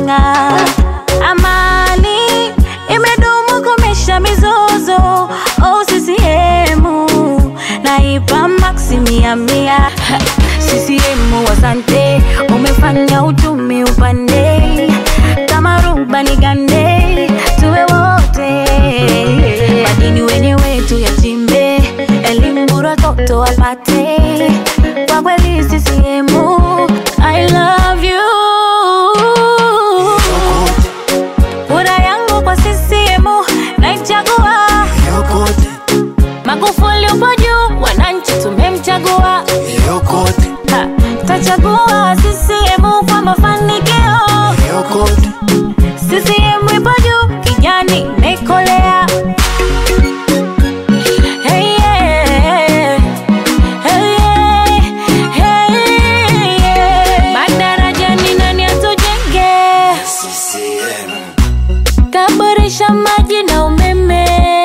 imeng'aa. Amani imedumu komesha mizozo. Oh, CCM naipa maksi mia mia. CCM asante, umefanya uchumi upande kama rubani gande, tuwe wote madini wenyewe tuyachimbe, elimu bora toto wapate. Kwa kweli CCM, I love you. Kura yangu kwa CCM naichagua. Magufuli upo juu, wananchi tumemchagua. Ha, Tachagua CCM kwa mafanikio. CCM ipo juu, kijani imekolea. Hey, yeah. Hey, yeah. Hey, yeah. Madarajani nani atujenge? Kaboresha maji na umeme,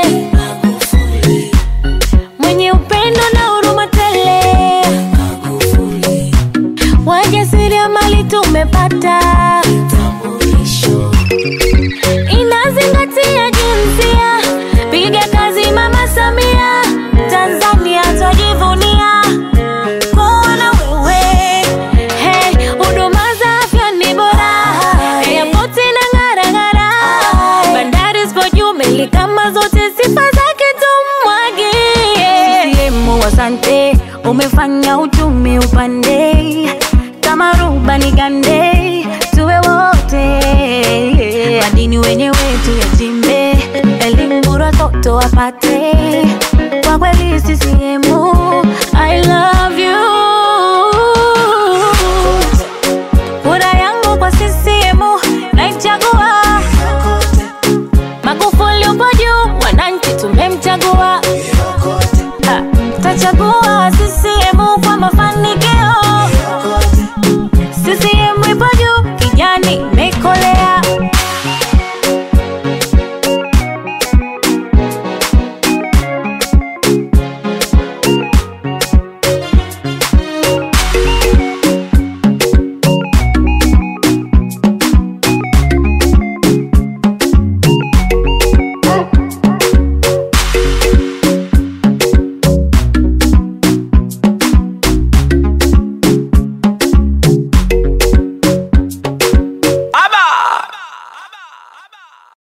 mwenye upendo na huruma tele, wajasiriamali tumepata, inazingatia jinsia, piga kazi Mama Samia, Tanzania twajivunia kuwa na wewe. Hey, huduma za afya ni bora, airport inang'ara ng'ara, bandari zipo juu, meli kama zote, sifa zake tumwagie. CCM asante, umefanya uchumi upande kama rubani gande,